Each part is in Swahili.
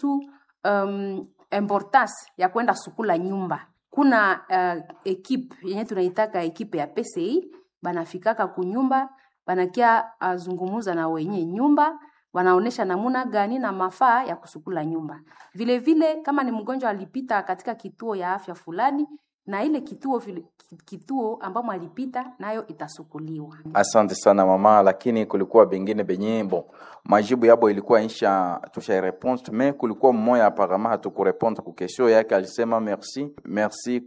tu um, importance ya kwenda sukula nyumba kuna uh, ekipe yenye tunaitaka ekipe ya PCI banafikaka kunyumba banakia azungumuza na wenye nyumba wanaonesha namuna gani na mafaa ya kusukula nyumba. Vile vile kama ni mgonjwa alipita katika kituo ya afya fulani, na ile kituo vile, kituo ambamo alipita nayo itasukuliwa. Asante sana mama, lakini kulikuwa bengine benye bon majibu yabo ilikuwa insha tusha réponse mais kulikuwa mmoja apparemment hatukurepondre ku question yake, alisema merci merci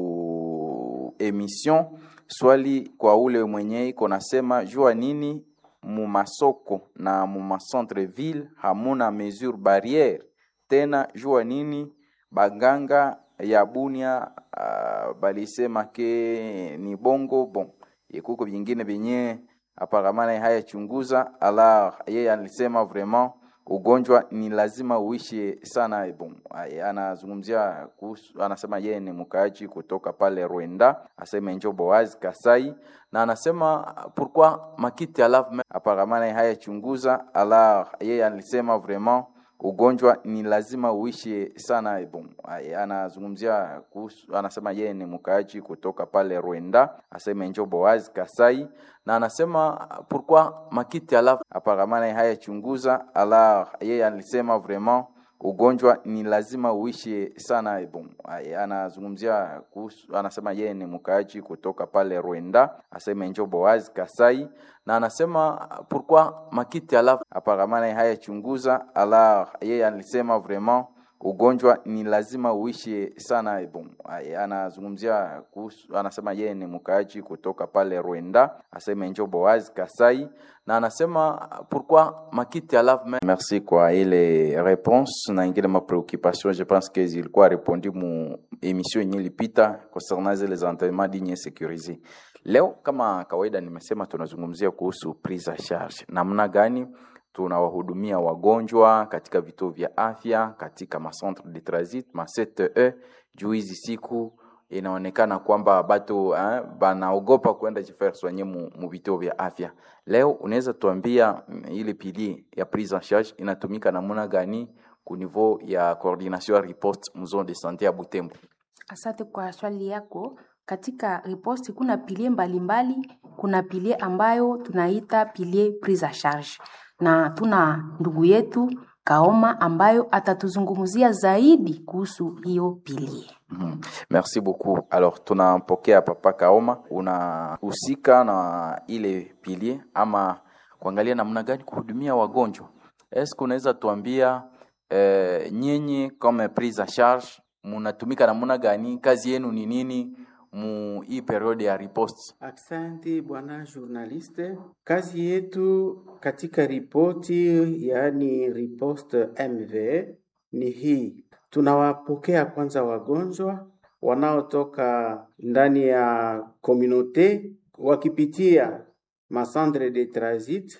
ku emission. Swali kwa ule mwenye iko nasema jua nini mu masoko na mu macentre ville hamuna mesure barriere tena, jua nini baganga ya Bunia uh, balisema ke ni bongo bon ikuko vingine vyenye aparamana haya chunguza alors yeye alisema vraiment ugonjwa ni lazima uishi sana bon anazungumzia kuhusu anasema yeye ni mkaaji kutoka pale Rwanda asema njo Boaz Kasai na anasema pourquoi makiti alafu aparamana haya chunguza alors yeye alisema vraiment ugonjwa ni lazima uishi sana bon anazungumzia kuhusu anasema yeye ni mkaaji kutoka pale Rwanda asema njo Boaz Kasai na anasema pourquoi makiti alafu aparamana haya chunguza alors yeye alisema vraiment ugonjwa ni lazima uishi sana bon anazungumzia kuhusu anasema yeye ni mkaaji kutoka pale Rwanda asema njo Boaz Kasai na anasema pourquoi makiti alafu aparamana haya chunguza alors yeye alisema vraiment ugonjwa ni lazima uishi sana bon anazungumzia kuhusu anasema yeye ni mkaaji kutoka pale Rwanda asema njo Boaz Kasai na anasema pourquoi makiti alafu merci kwa ile réponse na ingine ma préoccupation je pense que zilikuwa répondu mu émission yenye ilipita concernant zile entraînements dignes sécurisés leo kama kawaida nimesema tunazungumzia kuhusu prise en charge namna gani tunawahudumia wagonjwa katika vituo vya afya katika macentre de transit ma CTE. Juu hizi siku inaonekana kwamba batu eh, banaogopa kwenda jifaire soigner mu, mu vituo vya afya. Leo unaweza tuambia ile pilier ya prise en charge inatumika namuna gani ku niveau ya coordination ya riposte mu zone de santé ya Butembo? Asante kwa swali yako. Katika riposte kuna pilie mbalimbali. Kuna pilie ambayo tunaita pilie prise en charge na tuna ndugu yetu Kaoma ambayo atatuzungumzia zaidi kuhusu hiyo pilie. Mm -hmm. Merci beaucoup. Alors tunampokea Papa Kaoma, unahusika na ile pilie ama kuangalia namna gani kuhudumia wagonjwa. Eske unaweza tuambia eh, nyinyi kama prise en charge munatumika namna gani? Kazi yenu ni nini? mu hii periode ya riposte. Asante bwana journaliste, kazi yetu katika ripoti yaani riposte MV ni hii, tunawapokea kwanza wagonjwa wanaotoka ndani ya komunote wakipitia masandre de transit,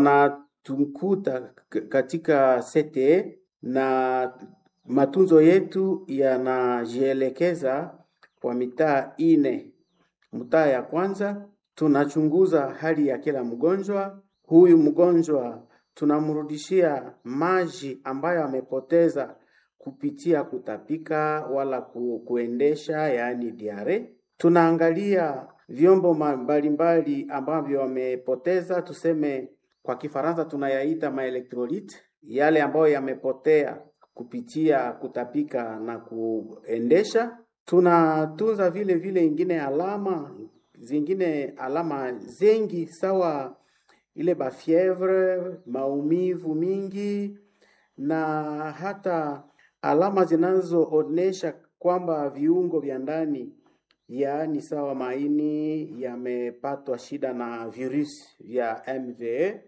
wanatukuta katika CTE na matunzo yetu yanajielekeza kwa mitaa ine. Mtaa ya kwanza tunachunguza hali ya kila mgonjwa. Huyu mgonjwa tunamrudishia maji ambayo amepoteza kupitia kutapika wala ku, kuendesha yaani diare. Tunaangalia vyombo mbalimbali ambavyo wamepoteza, tuseme kwa Kifaransa tunayaita maelectrolyte, yale ambayo yamepotea kupitia kutapika na kuendesha tunatunza vile vile ingine alama zingine alama zengi sawa ile bafievre, maumivu mingi na hata alama zinazoonesha kwamba viungo vya ndani yaani sawa maini yamepatwa shida na virusi vya MVA.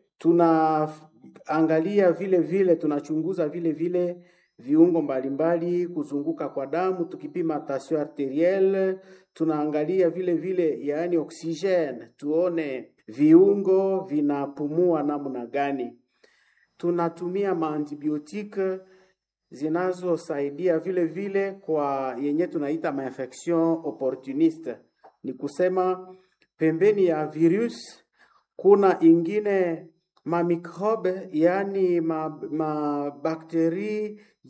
Tunaangalia vile vile, tunachunguza vile vile viungo mbalimbali kuzunguka kwa damu, tukipima tension arterielle, tunaangalia vile vile yaani oksijeni, tuone viungo vinapumua namna gani. Tunatumia maantibiotike zinazosaidia vile vile kwa yenye tunaita mainfection opportuniste, ni kusema pembeni ya virus kuna ingine mamikrobe yaani mabakteri